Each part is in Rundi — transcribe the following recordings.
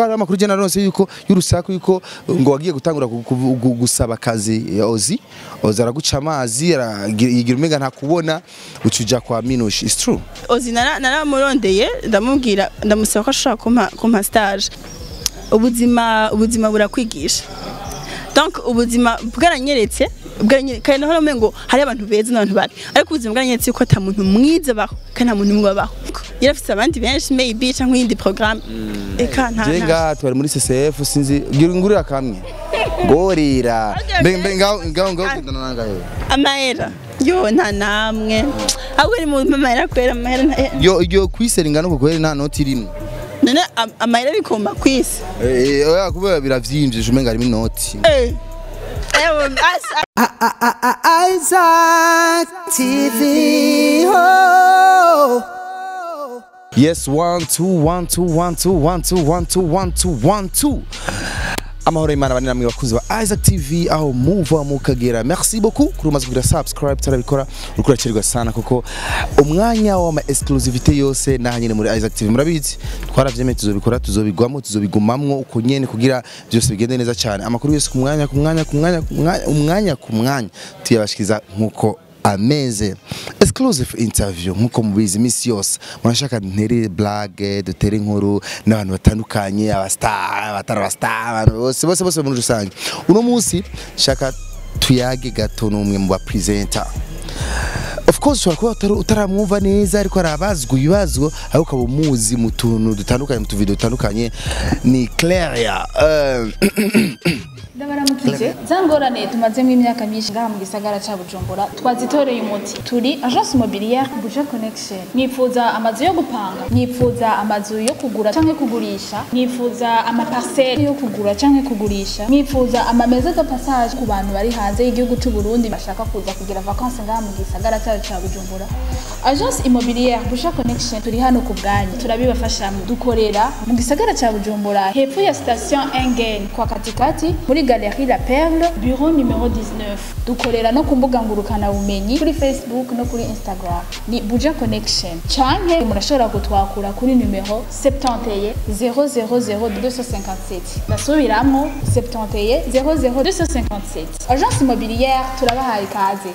hari amakuru je naronse yuko y'urusaku yuko ngo wagiye gutangura gu- gu- gu- gusaba akazi eh, Ozi Ozi araguca amazi aragira- yigira umenga ntakubona ucuja kwa Minushi it's true ozi nara- naramurondeye ndamubwira ndamusaba ko ashobora kumpa kumpa stage ubuzima ubuzima burakwigisha donc ubuzima bwaranyeretse bwaranyeretse kandi naho namenye ngo hari abantu beza n'abantu babi ariko ubuzima bwaranyeretse yuko ata muntu mwiza abaho kandi nta muntu umwe abaho yari afite abandi benshi maybe cyangwa iyindi programme eka nta je nta ngaha twari muri CCF sinzi gira ngurira kamwe ngorira mbe mbe ngaho ngaho ngaho gendana nangahe amahera yo nta namwe ahubwo ni mu amahera kwera amahera nta- yo yo kwiseringa no kukwere nta noti irimwe none am- amahera bikomba kwisi eh oya kubera biravyimbye umenga harimo inoti eh ewe asa Isaac TV. Oh. Yes, one, two, one, two, one, two, one, two, one, two, one, two, one, two. amahoro y'imana bane namwe bakunzi ba Isaac TV aho muva mukagera merci beaucoup kuri umaze kugira subscribe tarabikora uriko uracerwa sana kuko umwanya w'ama exclusivité yose naha nyene muri Isaac TV murabizi twaravyemeye tuzobikora tuzobigwamo tuzobigumamwo uko nyene kugira byose bigende neza cyane amakuru yose ku mwanya ku mwanya ku mwanya ku mwanya umwanya ku mwanya tuyabashikiriza nkuko ameze exclusive interview nkuko mubizi imisi yose murashaka ntere blague dutere inkuru n'abantu batandukanye abastar abatari abastar abantu bose bose bose muri rusange uno munsi shaka tuyage gato n'umwe mu bapresenter of course ushobora kuba utari- utaramwumva neza ariko arabazwa ibibazo ariko ukaba umuzi mu tuntu dutandukanye mu tuvido dutandukanye ni Claire uh, ndabaramukije za ngorane tumazemo imyaka myinshi ngaha mu gisagara ca bujumbura twazitoreye umuti turi agence immobilière buja connection nifuza amazu yo gupanga nifuza amazu yo kugura canke kugurisha nifuza amaparcelle yo kugura canke kugurisha nifuza amameza de passage ku bantu bari hanze y'igihugu c'u Burundi bashaka kuza kugira vacances ngaha mu gisagara cacu ca bujumbura agence immobilière buja connection turi hano ku bwanyu turabibafashamo dukorera mu gisagara ca bujumbura hepfo ya station engen kwa katikati muri galerie la perle bureau numero 19 dukorera no ku mbuga ngurukana bumenyi kuri facebook no kuri instagram ni buja connection canke murashobora kutwakura kuri numero 71 000257 ndasubiramwo 71 000257 agence immobilière turabahaye ikaze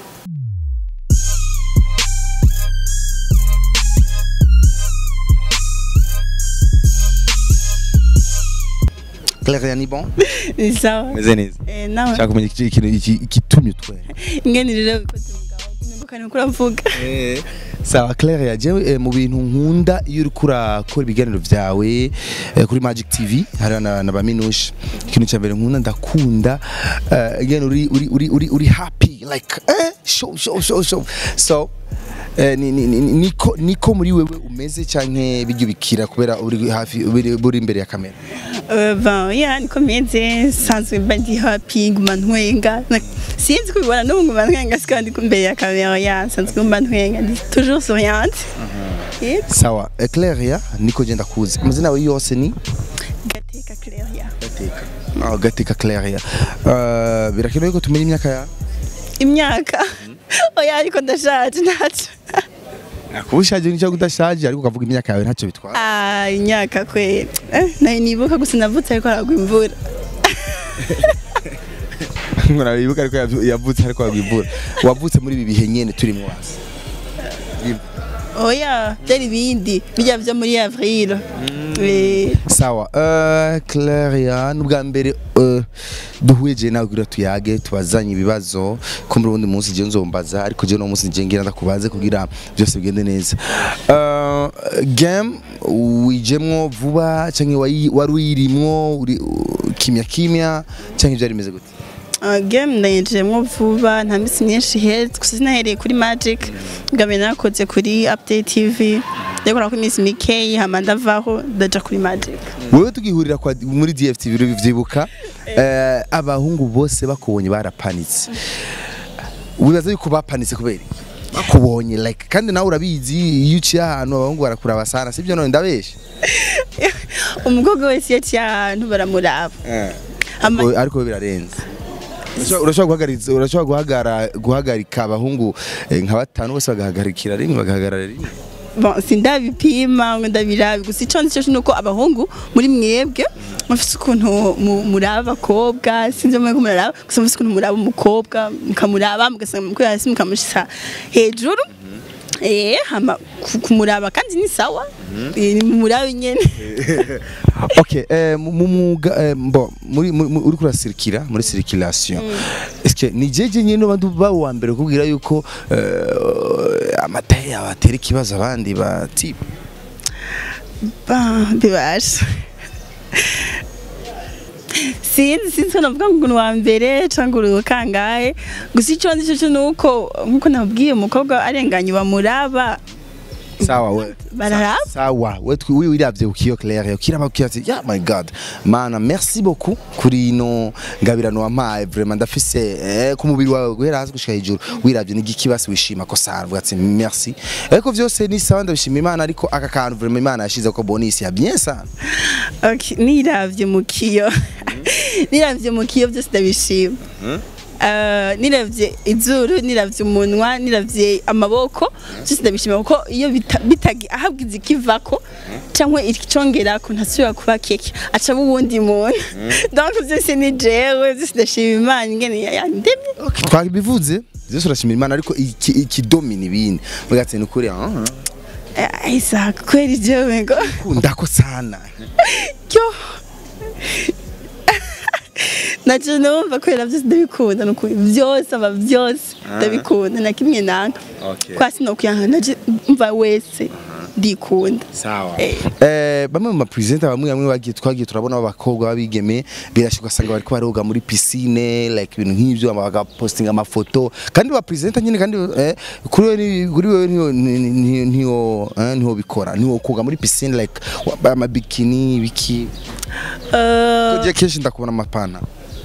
Claire ni bon ni sawa meze neza eh nawe shaka kumenya iki- ikintu iki- igitumye utwera ingene rero bikoze mugabo nimbuka ni ukuri avuga sawa Claire yaje mu bintu nkunda iyo uri kurakora ibiganiro vyawe eh, kuri Magic TV hari na, na baminushi ikintu cya mbere nkunda ndakunda eh, again uri uri uri uri, uri happy like eh show show show show so eh, ni, ni, ni, niko niko muri wewe umeze canke bijya bikira kubera uri hafi uri uri imbere ya kamera Euh, ben ya niko meze sanzwe mba ndi happy nguma ntwenga Na- sinzi kubibona n'ubu nguma ntwenga siko ndi imbere ya kamera ya nsanzwe nguma ntwenga ndi toujours souriante Yego. sawa eh, Claire ya niko genda kuzi amazina yawe yose ni gateka Claria Gateka oh, Gateka Claire ya uh, birakenewe ko tumenya imyaka ya imyaka oya ariko ndashaje ntaco kuba ushaje n'icyo udashaje ariko ukavuga imyaka yawe ntacyo bitwara ah imyaka kwe eh nayo nibuka gusa navutse ariko haragwa imvura nkora wibuka ariko yavu- yavutse ariko yagwibura wavutse muri ibi bihe nyene turimo wasi oya byari ibindi bijya byo muri avril Eh, sawa uh, Claria n'ubwa mbere uh, duhuye je nawe kugira tuyage tubazanye ibibazo ko muri ubundi munsi je nzombaza ariko je no munsi je ngira ndakubaze kugira byose bigende neza uh, game wijemwo vuba canke wayi- wari uyirimwo uri- uh, kimya kimya canke byari bimeze gute Uh, game ndayinjiyemo vuba nta minsi myinshi iheze gusa sinahereye kuri magic ngabe nakoze kuri update tv ndakora ko iminsi mikeyi hama ndavaho ndaja kuri magic wewe tugihurira kwa, muri DFTV biro bivyibuka eh, abahungu bose bakubonye barapanitse wibaza yuko bapanitse kubera iki? bakubonye like kandi nawe urabizi iyo uciye ahantu abahungu barakuraba sana sibyo none ndabesha umukobwa wese iyo aciye ahantu baramuraba Ama- Ariko- ariko birarenze Urashobora- urashobora guhagariza- urashobora guhagara guhagarika abahungu eh, nka batanu bose bagahagarikira rimwe bagahagarara rimwe bon sindabipima ngo ndabirabe gusa icyo nzi cyo nuko abahungu muri mwebwe mufite ukuntu mu- muraba abakobwa sinzi mwe ko muraba gusa mufite ukuntu muraba umukobwa mukamuraba mugasanga mukuri hasi mukamushisa hejuru eh hama ku- kumuraba kandi ni sawa Eh, ni murabe nyene ok eh, mu mu mwuga eh, bo muri muri- muri- uriko urasirikira muri circulation est-ce que ni jeje nyene bantu ba wa mbere kubwira yuko eh, amataye yawe atera ikibazo abandi bati Bah, bibasha sinzi sinzi ko navuga ngo ni uwa mbere cyangwa uri ukangahe gusa icyo nzi cyo ni uko nk'uko nabwiye umukobwa arenganye bamuraba sawa we bararaba sawa we twi- wi- wiravye ukiyo claire ukiraba ukiyo ati yeah my god mana merci beaucoup kuri ino ngabirano wampaye vraiment ndafise eh, ku mubiri wawe guhera hasi gushika hejuru wiravye ni igikibasi wishima ko sana uvuga ati merci ariko vyose ni sawa ndabishima imana ariko aka kantu vraiment imana yashize ko bonus ya bien sana Okay, niravye mu kiyo niravye mu kiyo byose ndabishima Uh, niravye izuru niravye umunwa niravye amaboko byose ndabishima kuko iyo bita- bitagi ahabwiza ikivako cyangwa icongerako ntasubira kuba keke acaba uwundi muntu donc byose ni jewe byose ndashima imana ingene yandemye twabivuze vyose urashimira imana ariko iki- ikidomina ibindi uvuga ati ni ukuri ah, Eh, Isaac kweli jewe ngo kunda ko sana yo nacyo numva kubera byose ndabikunda ni ukuri byose aba byose ndabikunda na kimwe nanga Okay. kwa sinokuyanga naje mva wese ndikunda sawa Eh. eh bamwe mu mapresenter bamwe bamwe bagiye twagiye turabona abakobwa babigeme birashoboka ugasanga bariko baroga muri piscine like ibintu nk'ivyo ama- bagapostinga amafoto kandi ba presenter nyine kandi eh, kuri wewe ni- kuri wewe niyo ni- ni- niyo eh, niho bikora niho koga muri piscine like wambaye amabikini biki Euh, Kugiye kenshi ndakubona amapana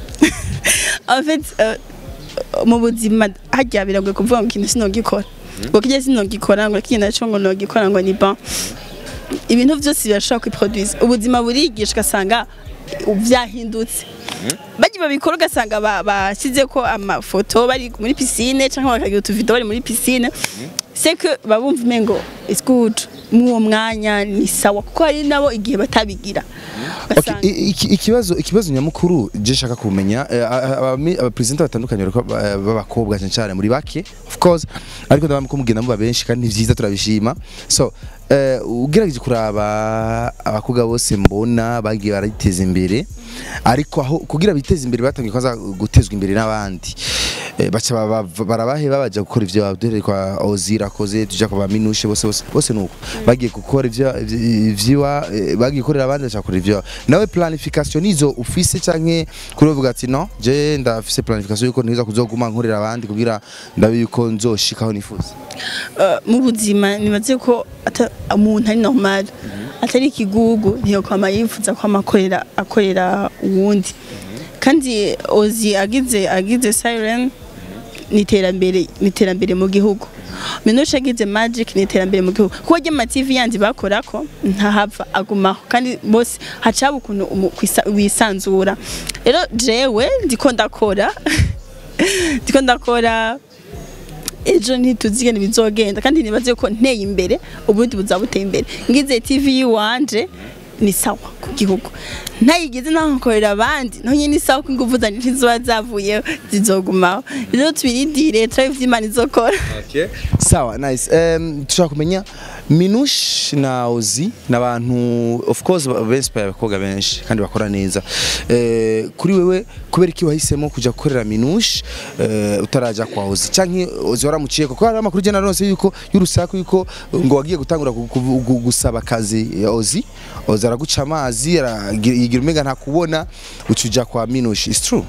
en fait euh, mu buzima hajya biragoye kuvuga ngo ikintu sinogikora ngo kijya sinogikora ngo ikintu naco ngo nogikora ngo ni bon ibintu byose birashobora kwiproduce ubuzima burigisha ugasanga byahindutse bagiye babikora ugasanga ba- bashyize ko amafoto bari muri piscine cyangwa bakagira utuvido bari muri piscine c'est que babumva umengo it's good mw'uwo mwanya ni sawa kuko hari nabo igihe batabigira Okay, ugasanga i- iki- ikibazo ikibazo nyamukuru je nshaka kumenya eh, a- a- abami- abapresenter batandukanye bariko ba- b'abakobwa cyane cyane muri bake of course ariko ndabona ko mugenda muba benshi kandi ni vyiza turabishima so eh, ugerageje kuraba abakobwa bose mbona bagiye bariteza imbere ariko aho kugira biteze imbere batangiye kwaza gutezwa imbere n'abandi Eh, baca baba- barabahe babaja gukora ivyo baduhere kwa Ozira koze tuja kwa Minushe bose bose bose nuko bagiye gukora ivyo ivyiwa eh, bagiye gukorera abandi baca gukora ivyo nawe planification nizo ufise canke kuri uvuga ati no je ndafise planification yuko ntiza kuzoguma nkorera abandi kugira ndabe yuko nzoshikaho nifuza Uh, mu buzima nibaze ko ata- umuntu ari normal atari ikigugu ntiyo kwama yifuza kwama akorera akorera uwundi kandi ozi agize agize siren ni iterambere ni iterambere mu gihugu minusha agize magic ni iterambere mu gihugu kuko rya ma TV yandi bakorako ntahava agumaho kandi bose hacaba ukuntu umu- kwisa- wisanzura rero jewe ndiko ndakora ndiko ndakora ejo ntituzi ingene bizogenda kandi nibaze ko nteye imbere ubundi buzaba buteye imbere ngize tv yiwanje ni sawa ku gihugu ntayigize nakorera abandi naho nyine ni sawa ko ingufu zanjye ntiziba zavuyeho zizogumaho rero tubirindire turabe ivyo imana izokora sawa nice um, tushaka kumenya minush na ozi ni abantu of course benspire abakobwa benshi kandi bakora neza eh, kuri wewe kubera iki wahisemo kuja gukorera minush eh, utaraja kwa ozi canke ozi waramuciye kuko hari amakuru jana rose yuko y'urusaku yuko ngo wagiye gutangura gu- gu- gu- gusaba akazi ya ozi ozi araguca amazi aragira yigira umenga ntakubona ucuja kwa minush is true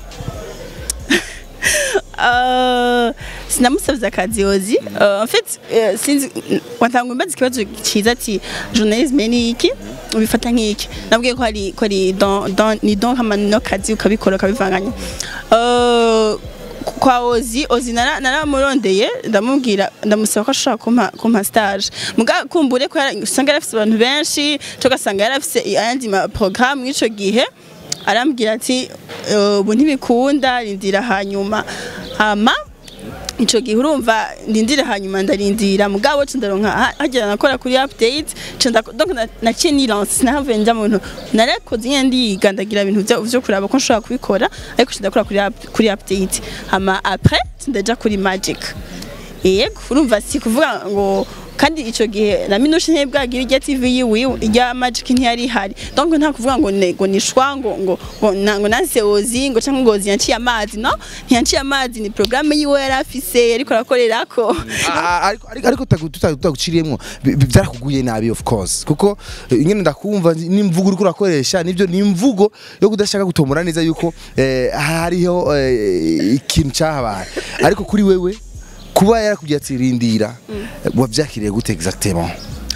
Uh, sinamusabye akazi yozi Uh, en fait uh, sinzi watanga umbaza ikibazo cyiza ati journalisme ni iki ubifata nk'iki nabwiye ko hari ko ari don don ni don kama no kazi ukabikora ukabivanganya Uh, kwa ozi ozi nara- naramurondeye ndamubwira ndamusaba ko ashobora kumpa kumpa stage muga kumbure ko yara- usanga yarafise abantu benshi tugasanga yarafise ayandi ma programme mw'ico gihe arambwira ati "Eh, ubu ntibikunda rindira hanyuma hama ico gihe urumva ndindire hanyuma ndarindira mugabo co ndaronka ha- hagera nakora kuri update co nda- donc na- naciye nilance sinahavuye nja muntu narakoze nyene ndiga ndagira ibintu vyo vyo kuraba ko nshobora kubikora ariko co ndakora kuri up- kuri update hama après co ndaja kuri magic yego urumva si kuvuga ngo kandi ico gihe na minushe ntibwagira irya TV yiwe irya magic ntiyari ihari donc nta kuvuga ngo ne ngo nishwa ngo ngo ngo na- ngo nanse ozi ngo canke ngo ozi yanciye amazi no ntiyanciye amazi ni programme yiwe yari afise yariko arakorerako Ah, ariko ariko ariko tutagu- tuta- tutaguciriyemwo bi- bi- byarakuguye nabi of course kuko eh, nyene ndakumva n'imvugo uriko urakoresha nivyo ni imvugo yo kudashaka gutomora neza yuko eh, hariho eh, ikintu cyahabaye ariko kuri wewe kuba yarakubwiye ati rindira wavyakiriye gute exactement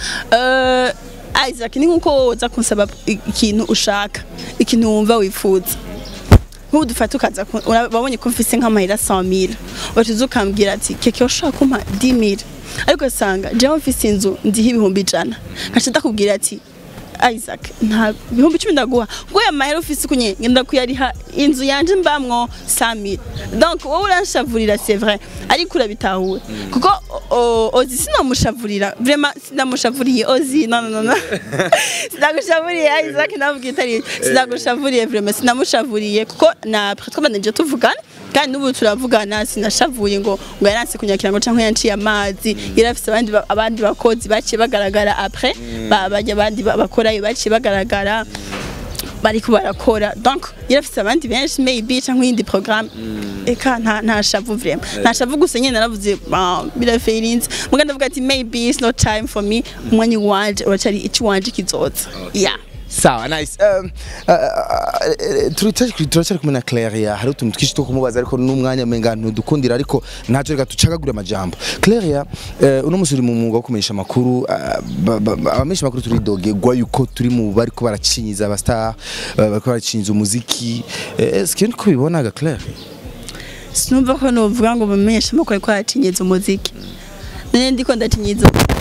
Eh, Isaac ni nkuko wowe uza kunsaba i- ikintu ushaka ikintu wumva wifuza nk'ubu dufata ukaza ku- ura- wabonye ko mfise nk'amahera 100 wacuza ukambwira ati keke ushaka kumpa 10000 ariko usanga jewe mfise inzu ndiho ibihumbi ijana nkaca ndakubwira ati Isaac nta bihumbi icumi ndaguha ngo ya mahera ufise kunye ngenda kuyariha inzu yanje mbamwo 100000 donc wowe uranshavurira c'est vrai ariko urabitahuwe kuko o- o- ozi sinamushavurira vraiment sinamushavuriye ozi no no no no sinagushavuriye Isaac navuga itari sinagushavuriye vraiment sinamushavuriye kuko na après twabanije tuvugana kandi n'ubu turavugana sinashavuye ngo ngo yaranse kunyakira ngo canke yanciye amazi yarafise abandi ba- abandi bakozi baciye bagaragara après ba- bajya abandi ba- bakorayo baciye bagaragara bariko barakora donc yarafise abandi benshi maybe canke iyindi programme eka nta nta shavu vraiment nta shavu gusa nyene naravuze "Ah, birafeirinze muga ndavuga ati maybe it's not time for me umwanya wanje uracari ici wanje kizoza yeah sawa nice um, uh, uh, turacyari turacyari kumwe na Claire hari utuntu twinshi two kumubaza ariko n'umwanya menga ntudukundira ariko ntacyo reka tucagagura amajambo Claire uh, uno musi uri mu mwuga wo kumenyesha amakuru uh, ba- ba- ba- abamenyesha amakuru turidogegwa yuko turi mu bariko baracinyiza abastar uh, bariko baracinyiza umuziki uh, eske niko bibonaga Claire sinumva ko novuga ngo bamenyeshe amakuru ariko aracinyeza umuziki none ndiko ndacinyeza umuziki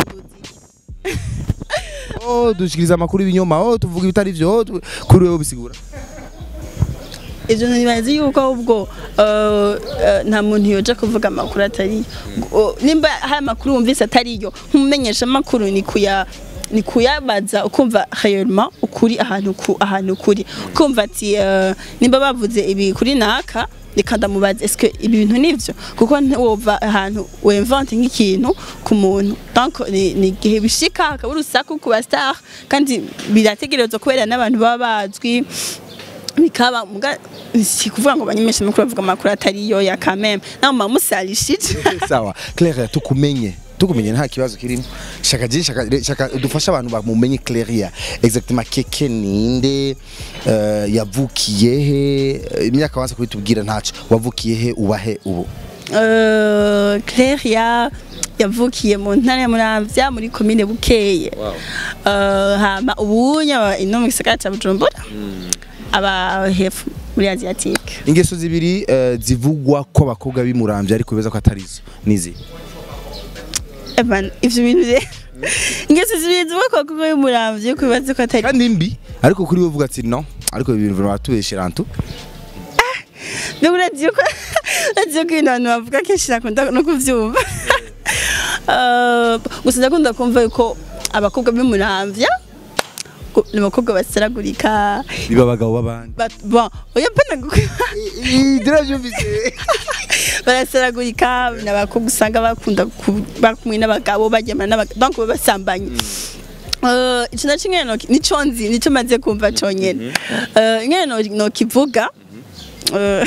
oh dushikiriza amakuru y'ibinyoma oh tuvuga ibitari vyo oh, tu- kuri wewe bisigura ivyo nibazi yuko ubwo eh, eh, nta muntu yoja kuvuga amakuru atariyo O, nimba hari amakuru wumvise atariyo nk'umumenyesha amakuru ni kuya ni kuyabaza ukumva réellement ukuri ahantu ku ahantu kuri ukumva ati eh, nimba bavuze ibi kuri naka reka ndamubaza eske ibi bintu nivyo kuko ntiwova ahantu wemvante nk'ikintu ku muntu donc ni ni igihe bishika hakaba urusaku ku bastar kandi birategerezwa kubera n'abantu baba bazwi bikaba muga si kuvuga ngo banyemeshe amakuru bavuga amakuru atariyo ya kameme nawe mamusalishije sawa Claire tukumenye tukumenye nta kibazo kirimo shaka je shaka re- shaka dufasha abantu bamumenye Claire exactement keke ninde uh, yavukiye he eh, imyaka wanze kubitubwira ntaco wavukiye he ubahe ubu Euh, Claire ya yavukiye mu ntara ya Muramvya muri komine Bukeye Euh, hama ubunya ino mu gisagara ca Bujumbura aba hefu muri Asiatique ingeso zibiri uh, zivugwa ko abakobwa bimurambye ariko beza ko atarizo nizi Evan ivyo bintu rero ingeso zibiri zivuga ko kuko y'umuramvye kubibaza ko atari kandi mbi ariko kuri we uvuga ati no ariko ibi bintu batubeshera antu Mbega uragiye ko uragiye ko ibintu abantu bavuga kenshi nakunda no kuvyumva Eh, gusa ndakunda kumva yuko abakobwa b'umuramvya ko- ni abakobwa basaragurika biba abagabo b'abandi Ba- bon oya mpana ndiravyumvise barasaragurika ni abakobwa usanga bakunda ku- bakumwe n'abagabo baryamana n'abagabo donc baba basambanye Eh, ico naco nyene noki- nico nzi nico maze kumva conyene Eh, nyene no- nokivuga Eh,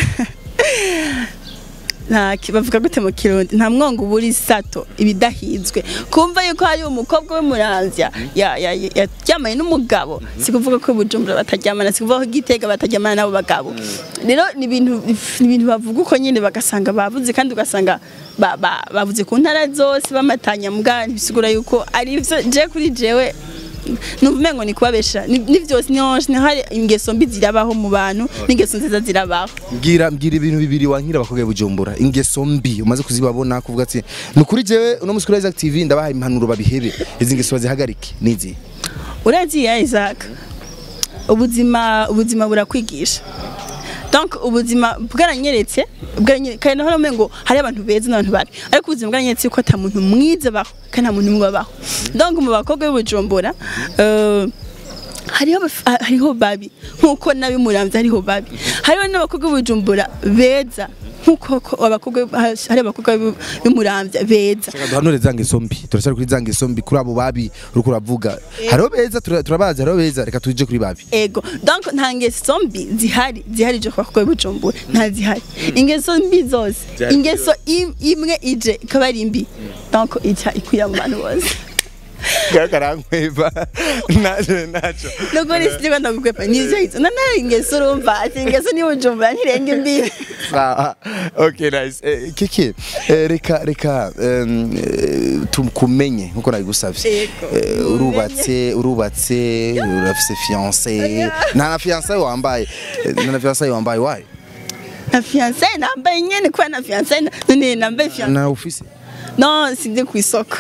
nta ki- bavuga gute mu kirundi nta mwongo uba uri sato ibidahizwe kumva yuko hari umukobwa w'umuramvya ya- ya- ya- yaryamanye n'umugabo si kuvuga ko i bujumbura bataryamana si kuvuga ko i gitega bataryamana n'abo bagabo rero ni ibintu ni ibintu bavuga uko nyine bagasanga bavuze kandi ugasanga ba- ba- bavuze ku ntara zose bamatanya mbwa bisigura yuko ari ivyo je kuri jewe numva umengo ni kubabesha ni ni vyose nyonshi ni hari ingeso mbi zirabaho mu bantu n'ingeso nziza zirabaho mbwira mbwira ibintu bibiri wankira abakobwa bujumbura ingeso mbi umaze kuzibabona kuvuga ati ni ukuri jewe uno musi kuri Isaac TV ndabahaye impanuro babihebe izi ngeso bazihagarike nizi uragiye Isaac ubuzima ubuzima burakwigisha donc donc ubuzima bwaranyeretse bwaranyeretse kandi naho ngo hari abantu beza n'abantu babi ariko ubuzima bwaranyeretse ko ata muntu mwiza abaho kandi nta muntu umwe abaho donc mu bakobwa b'ubujumbura eh, hariho abaf- ah, hariho babi nkuko nabimuramvye hariho babi hariho n'abakobwa b'ubujumbura beza nkuko ko abakobwa hari abakobwa b'u- b'umuramvya beza duhanure za ngeso mbi turacyari kuri za ngeso mbi kuri abo babi uriko uravuga hariho beza tura- turabazi hariho beza reka tuje kuri babi ego donc nta ngeso mbi zihari zihari je kwa kwa bujumbura nta zihari ingeso mbi zose Zihari ingeso im- imwe ije ikaba ari mbi donc ica ikwira mu bantu bose karankweva naje naco nubwo ni sije kwenda gukwepa nivyo hizo nana ingeso urumva ati ingeso ni bujumbura ntirenge imbibi Ah, okay nice eh, kiki eh, reka reka em, eh, tukumenye nkuko nabigusavye Yego. Eh, urubatse urubatse urafise fiancé nta na fiancé wambaye Eh, nta na fiancé wambaye wayi na fiancé nambaye nyene kwa na fiancé none nambaye fiancé na ufise non sindi ku isoko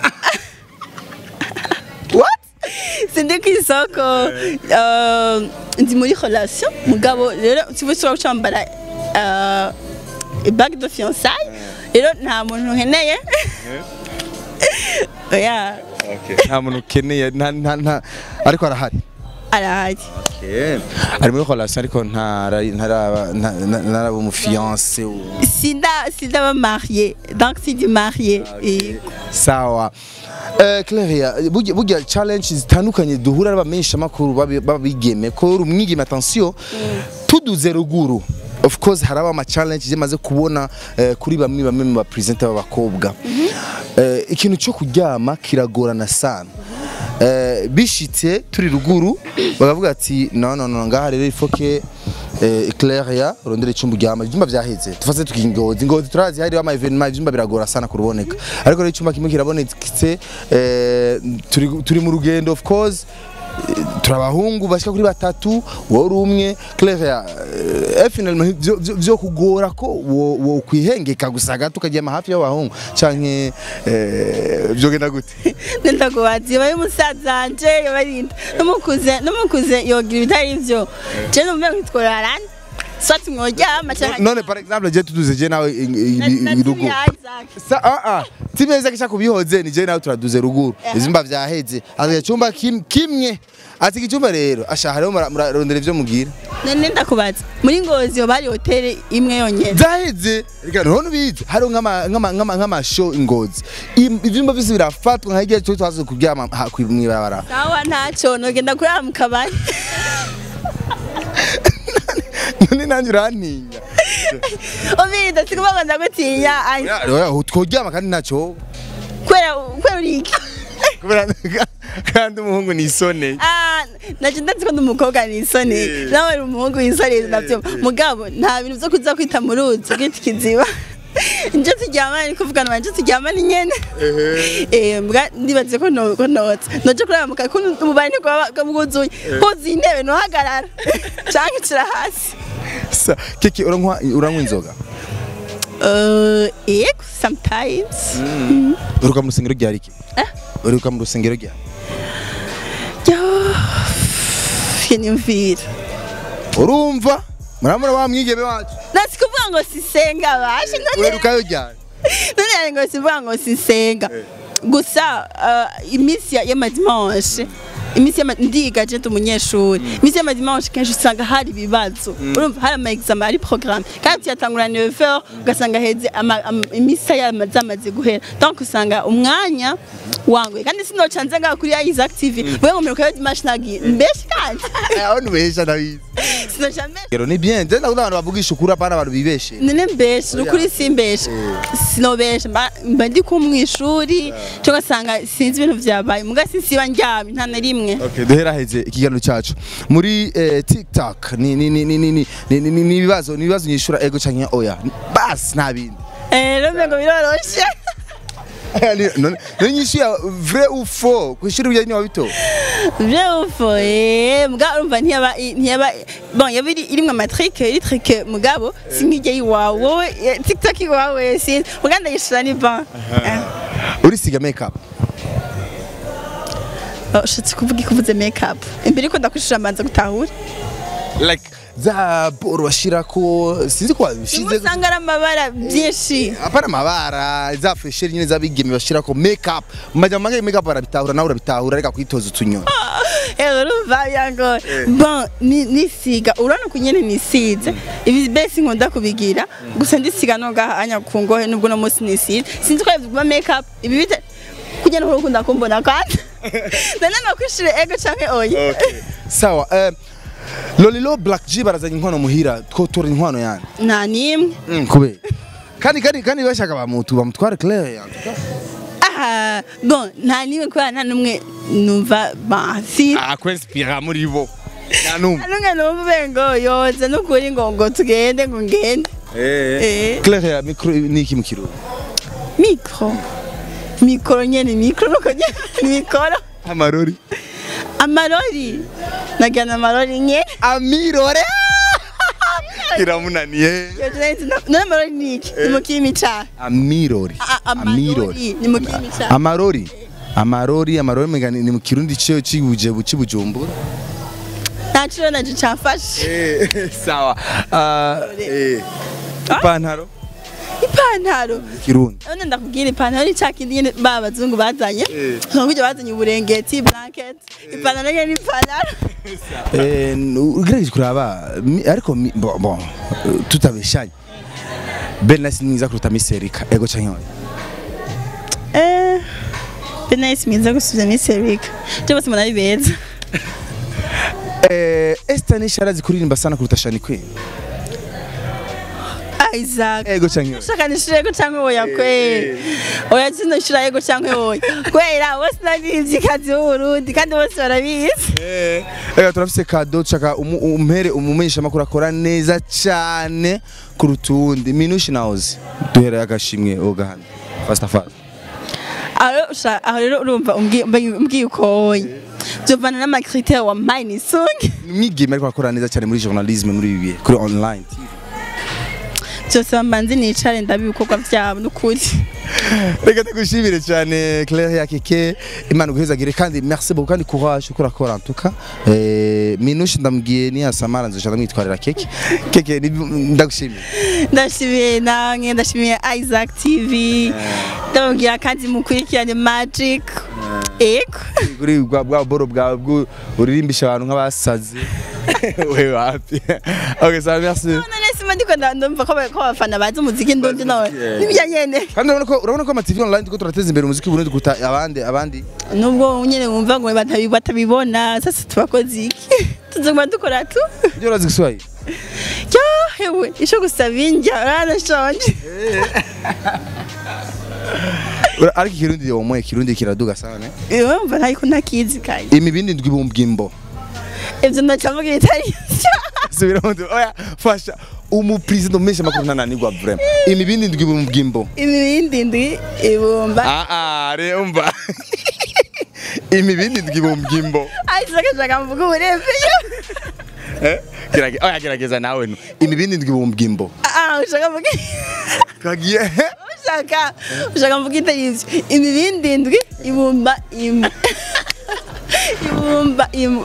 what sindi ku isoko eh, ndi muri relation mugabo rero sibo ushobora gucambara bague de fiançailles rero nta muntu nkeneye oya nta muntu ukeneye nta nta nta ariko arahari arahari ari muri relation ariko ntara ntaraba nta- nta- ntaraba umufiancé sinda sinda ba marié donc sindi marié Et- sawa Eh, Claria burya burya challenge zitandukanye duhura n'abamenyesha makuru babigeme ko uri umwigeme attention tuduze ruguru of course haraba ama challenge zimaze kubona eh, kuri bamwe bamwe mu ba presenter b'abakobwa Eh, ikintu cyo kuryama kiragorana sana Eh, bishitse turi ruguru bakavuga ati no no no ngaha rero ifoke eh, Claria urondere icyumba uryama ibyumba byaheze tufase tukingozi ingozi turazi hari ama evenement ibyumba biragora sana kuruboneka ariko rero icyumba kimwe kirabonetse eh, turi turi mu rugendo of course eh, turi abahungu bashika kuri batatu wowe uri umwe Claire eh, finalement vyo- vyo- vyo kugora ko wo wo kwihengeka gusa gato ukaryama hafi y'abahungu canke eh, vyogenda gute nenda kubazi baye umusaza wanje yabarinda numukuze numukuze yogira ibitari ivyo je numve ngitwararana swati mworyama canke none par exemple je tuduze je nawe i- i- Na- i- na irugu tibi ya Isaac. sa ah ah timeze kisha kubihoze ni je nawe turaduze ruguru izimba vyaheze ati cyumba kim, kimwe ati icyumba rero asha hariho mura- murarondera ivyo mugira none ndakubaza muri ngozi yo bari hoteli imwe yonyene zaheze reka none ubizi hariho nk'ama- nk'ama- nk'ama- nk'amashow ingozi Im- ivyumba vyose birafatwa nka igihe cyo twaze kuryama ha- kwi- mw'ibarabara sawa ntaco nogenda kurara mu kabari none nanjye urantinya ubirinda sikuvuga ngo ndagutinya ai, Ya, oya, tworyama kandi ntacyo kubera kubera uri iki kubera kandi umuhungu ni isone Ah, naje ndazi ko ndi umukobwa nisone nawe uri umuhungu wisoneye navyo mugabo nta bintu vyo kuza kwita mu ruzi kwita ikiziba nje turyamana ni kuvugana banje turyamana nyene eh mbwa ndibaze ko no ko notse noje kuraba mu kakunu umubare ni kwa bwuzuye huzuye intebe nohagarara canke cira hasi Sa- kiki uranywa uranywa inzoga uh, eh sometimes uruka mu rusengero ryari iki uruka mu rusengero ryari yo yanimvira urumva muramura wa mwigeme wacu nasi kuvuga ngo sisenga bashe none urukayo ryari none yari ngo sivuga ngo sisenga gusa uh, iminsi ya- y'amadimanche iminsi y'ama- ndiga je ndi umunyeshuri iminsi y'amadimanche kenshi usanga hari ibibazo urumva hari ama examen hari programme kandi tuyatangura 9h ugasanga heze ama- ama- imisa yamaze amaze guhera donc usanga umwanya wanguye kandi sinoca nze ngaho kuri Isaac TV wewe ngo miruka dimanche nagiye mbeshe kandi aho nubesha ndabizi sinoca mbeshe rero ni bien je ndakunda abantu bavugisha ukuri apana abantu bibeshe none mbeshe ukuri simbeshe sinobeshe mba mba ndi ku mwishuri cyo gasanga sinzi ibintu vyabaye muga sinsiba ndyamye nta na rimwe Okay, duhera heze ikiganiro cyacu muri eh, TikTok ni ni ni ni ni ni ni ni ni ibibazo ni ibibazo nyishura ego canke oya bas nta bindi eh rero ngo biroroshe none none nyishuya vrai ou faux kwishura ibyo ni wabito Vyufo eh muga urumva ntiyaba ntiyaba bon yaba iri irimwe amatrick iri trick mugabo sinkijye iwawe wowe eh, TikTok iwawe sinzi muga ndayishura ni bon Eh. urisiga makeup Oh, ushatse kuvuga ikuvuze makeup imbere ko ndakwishura manza gutahura like za boro bashirako sinzi ko rimwe babishize usanga ari amabara byinshi apana amabara za fresheri nyine z'abigeme bashirako make up mu majambo make make up barabitahura nawe urabitahura reka kwitoza utunyoni ewe urumva yango bon ni- nisiga urabona ko nyene nisize ibi besi nkunda kubigira gusa ndisiga no ngaha anya ku ngohe nubwo no munsi nisize sinzi ko bivuga make up ibi bite kujya no ukunda kumbona kandi none nakwishire ego canke oya sawa eh, lolilo black g barazanye inkwano muhira twotora inkwano yani nta nimwe Mm, kubera kandi kandi kandi bashaka bamutu bamutware claire yani aha bon nta nimwe kubera nta numwe numva basi akwinspira muri bo nta numwe numwe numva ubengo yoza nukuri ngo ngo tugende ngo ngende Eh. claire ya micro ni iki mu kirundi mikro mikoro nyene mikro nuko nyene ni mikoro amarori amarori nagana amarori nye amirore iramunaniye none amarori ni iki ni mu kirimi ca amirori A- amarori ni mu kirimi ca amarori amarori amarori mega ni ni mu kirundi cyo cibuje bucibujumbura nta ciro naco camfashe sawa Ah, eh. ipantaro ipantaro kirundi none ndakubwira ipantaro ni ca kindi nyene ba bazungu bazanye nkubwo bazanye uburengeti blanket ipantaro nyene ni ipantaro Eh, nu- ugerageje kuraba mi- ariko mi- bo- bo, eh, tutabeshanye ben nasi mwiza kuruta miserika ego canke oya eh benayisi mwiza gusubya misi erika byo bose mbona ari beza Eh, Esther Nisha arazi kuririmba sana kuruta Shani Queen Isaac ego canke oya shaka nishire ego canke oya kwe oya zino shira ego canke oya kwera bose nabivye kazi w'uburundi kandi bose barabizi Ega turafise kado chaka umu- umpere umumenyesha makuru akora neza cyane kuruta uwundi minushi naozi duhera agashimwe ogahana fast fast aho rero usha- aho rero urumva umbwi- umbwi- umbwiye uko oya vyovana n'amakriteri wampaye nisunge mwigeme ariko akora neza cyane muri journalisme muri ibi bihe kuri online byose bambanze nicare ndabe ibikorwa vyabo n'ukuri reka tugushimire cyane Claire ya keke imana guhezagire kandi merci beaucoup kandi courage uko urakora ntuka eh, minushi ndamubwiye ni asamara nzoja ndamwitwarira keke keke ni- ndagushimiye ndashimiye namwe ndashimiye Isaac TV ndamubwira kandi mukurikirane Magic ego kuri bwa bwa boro bwawe bwo uririmbisha abantu nk'abasazi we wapi okay ça merci none sima ndiko nda- ndumva ko ba- ko abafana bazi umuziki ndundi none Yeah. nibyo nyene kandi urabona ko urabona ko ama TV online tuko turateza imbere umuziki w'Uburundi kuruta abandi abandi nubwo nyene wumva ngo batabi- batabibona sasa tubakoze iki tuzoguma dukora tu ibyo urazi Kiswahili yo hewe ico gusaba indya uranashonje Ura- ariko ikirundi yo moye kirundi kiraduga sana eh? wumva ntayiko ntakizi kandi imibindi ndwi bumbwimbo ivyo ndacavuga itari vyo subira mu oya fasha umu president umesha makuru ntananirwa vraiment imibindi ndwi bumbwimbo imibindi ndwi ibumba ah ah re umva imibindi ndwi bumbwimbo Isaac ashaka mvuga uburembeyo eh gerage oya gerageza nawe no imibindi ndwi bumbwimbo ah ushaka mvuga kagiye ushaka ushaka mvuga itari ivyo imibindi ndwi ibumba imu ibumba imu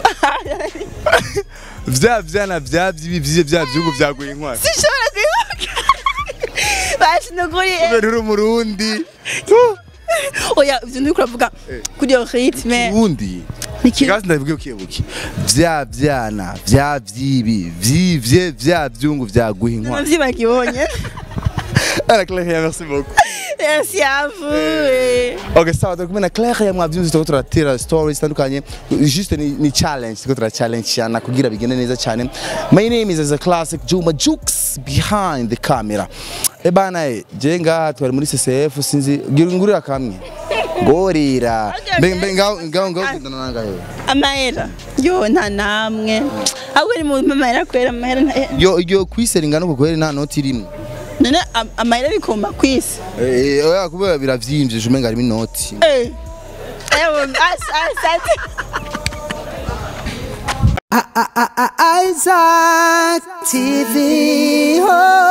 vya vyana vya vyibi vyize vya vyugo vyaguye inkwara sishobora kwibuka bashi nukuri eh. kubera uri umurundi oya ivyo ndiko uravuga kuri iyo ritme ubundi Niki- kasi ndabivuge ukibuke vya vyana vya vyibi vyivye vya vyungu vyaguye inkwara navyibagibonye Ara Claire merci beaucoup merci à vous eh. Ok, sawa turi kumwe na Claire ya mwavyumvise turiko turatera stories zitandukanye juste ni, ni challenge turiko tura challenge cyane kugira bigende neza cyane My name is a classic Juma Jukes behind the camera E bana e je ngaha twari muri CCF sinzi gira ngurira kamwe ngorira mbe mbe ngaho ngaho ngaho kundana nangahe amahera yo nta namwe ahubwo ni mu mahera kwera amahera nta- yo yo kwiseringa no kukwere nta noti rimwe none am- amahera bikoma kwisi eh oya kubera biravyimbye jume ngari inoti Eh. Ewe, as- asante Isaac TV. Oh.